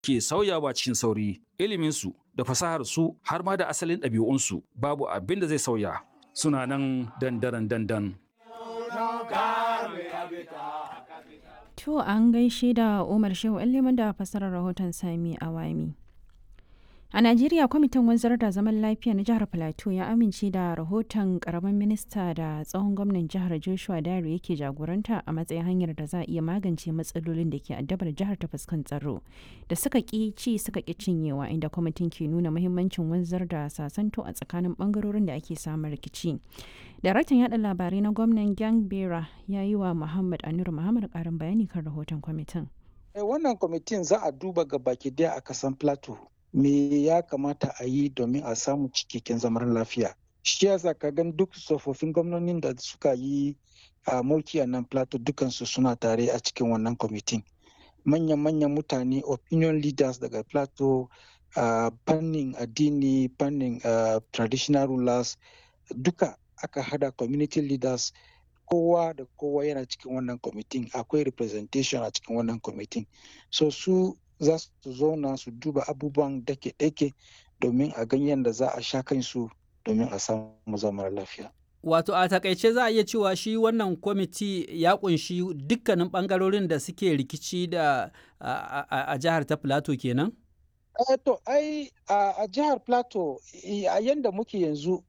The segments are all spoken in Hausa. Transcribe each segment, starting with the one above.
ke sauyawa cikin sauri iliminsu da fasaharsu har ma da asalin ɗabi'unsu babu abin da zai sauya suna nan dandaran dandan. To an gaishe da Umar Shehu liman da fasarar rahoton Sami Awami. A Najeriya kwamitin wanzar da zaman lafiya na jihar Plateau ya amince da rahoton karamin minista da tsohon gwamnan jihar Joshua Dare yake jagoranta a matsayin hanyar da za a iya magance matsalolin da ke addabar jihar ta fuskan tsaro da suka ƙi ci suka ƙi cinyewa inda kwamitin ke nuna muhimmancin wanzar da sasanto a tsakanin bangarorin da ake samun rikici. Daraktan yada labarai na gwamnan Gang Bera ya yi wa Muhammad Anur Muhammad karin bayani kan rahoton kwamitin. Wannan kwamitin za a duba ga baki daya a kasan Plateau. me ya kamata a yi domin a samu cikakken zaman lafiya shi yasa ka gan duk tsofaffin gwamnonin da suka yi a mulki a nan plateau dukansu suna tare a cikin wannan kwamitin manyan-manyan mutane opinion leaders daga plateau a fannin addini fannin traditional rulers duka aka hada community leaders kowa da kowa yana cikin wannan kwamitin akwai representation a cikin wannan kwamitin so su za su zauna su duba abubuwan dake-dake domin a ganyen da za a sha kansu domin a samu zaman lafiya. Wato a takaice za a iya cewa shi wannan kwamiti ya kunshi dukkanin bangarorin da suke rikici da a jihar ta Plateau kenan? Eh to ai a jihar Plateau a yanda muke yanzu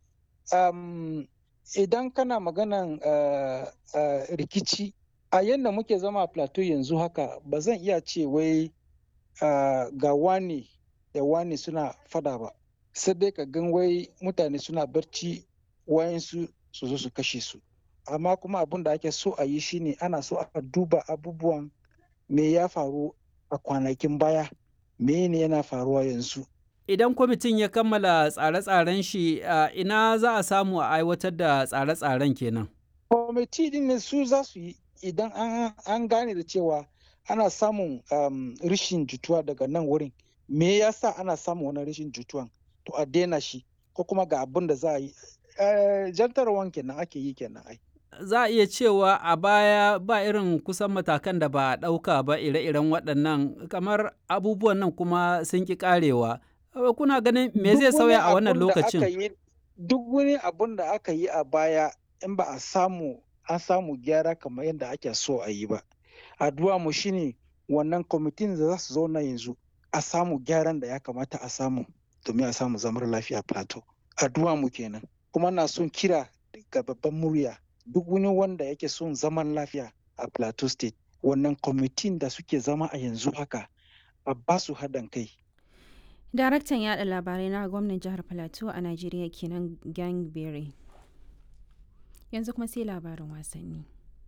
idan kana maganan rikici a yanda muke zama a Plateau yanzu haka ba zan iya ce wai Uh, ga wani da wani suna fada ba sai dai ka gan wai mutane suna barci wayansu su zo su kashe su amma kuma abin da ake so a yi shine ana so a duba abubuwan me ya faru a kwanakin baya me ne yana faruwa yanzu idan kwamitin ya kammala tsare-tsaren shi uh, ina za a samu a aiwatar da tsare-tsaren kenan kwamiti din ne su za su yi idan an gane da cewa ana samun um, rishin jituwa daga nan wurin me yasa ana samun wani rishin jituwan to a daina shi ko kuma ga abin da za a yi uh, jantarwan kenan ake yi kenan ai za a iya cewa a baya ba irin kusan matakan da ba a ɗauka ba ire-iren waɗannan kamar abubuwan nan kuma sun ƙi ƙarewa kuna ganin me zai sauya a wannan lokacin duk wani abun da aka yi a baya in ba a samu an samu gyara kamar yadda ake so a yi ba addu'a mu shine wannan kwamitin da za su zauna yanzu a samu gyaran da ya kamata a samu domin a samu zamar lafiya plateau addu'a mu kenan kuma na son kira ga babban murya duk wani wanda yake son zaman lafiya a plateau state wannan kwamitin da suke zama a yanzu haka a ba su haɗin kai daraktan yada labarai na gwamnan jihar plateau a najeriya kenan gang berry yanzu kuma sai labarin wasanni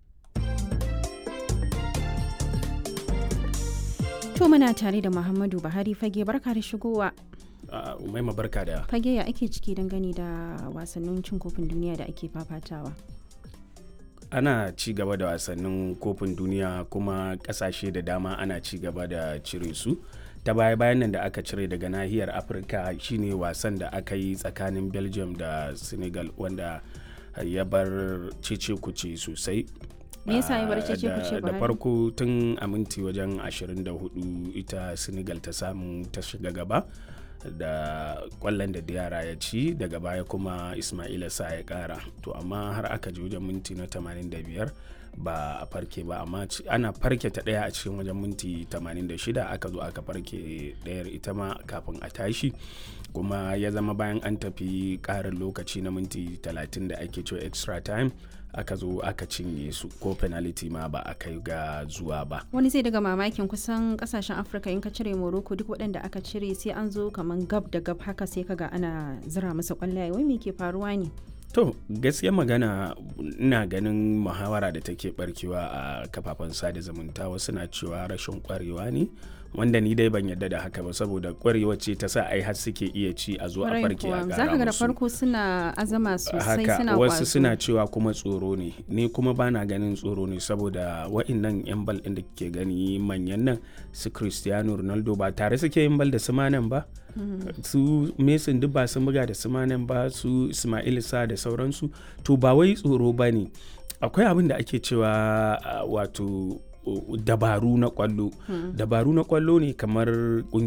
To muna tare da Muhammadu Buhari fage barka da shigowa. Umaima barka da. Fage ya ake ciki dangane da wasannin cin kofin duniya da ake fafatawa. Ana ci gaba da wasannin kofin duniya kuma kasashe da dama ana ci gaba da cire su. ta baya bayan nan da aka cire daga nahiyar afirka shine wasan da aka yi tsakanin belgium da senegal wanda ya bar cece kuce sosai me yasa ya bar cece kuce da farko tun a minti wajen 24 ita senegal ta samu ta shiga gaba da kwallon da yara ya ci daga baya kuma ismaila sa ya kara to amma har aka ji wajen minti na 85 ba a farke ba amma ana farke ta daya a cikin wajen minti 86 aka zo aka farke dayar ita ma kafin a tashi kuma ya zama bayan an tafi karin lokaci na minti 30 da ake cewa extra time aka zo aka cinye su ko penalty ma ba a kai ga zuwa ba wani zai daga mamakin kusan kasashen afirka in ka cire morocco duk waɗanda aka cire sai an zo kamar gab da gab haka sai kaga ana zira masa kwallaye wai me ke faruwa ne to gaskiya magana ina ganin muhawara da take barkewa a kafafen sada zumunta wasu na cewa rashin kwarewa ne wanda ni dai ban yadda da haka ba saboda kwarewa ce ta sa ai har suke iya ci a zo a farke a za ka ga da farko suna azama sosai suna wasu suna cewa kuma tsoro ne ni kuma bana ganin tsoro ne saboda wa'annan yan bal ɗin da ke gani manyan nan su cristiano ronaldo ba tare suke yin bal da su manan ba su mason duk ba sun buga da su manan ba su ismail sa da sauransu to ba wai tsoro ba ne akwai abin da ake cewa wato dabaru na kwallo dabaru na kwallo ne kamar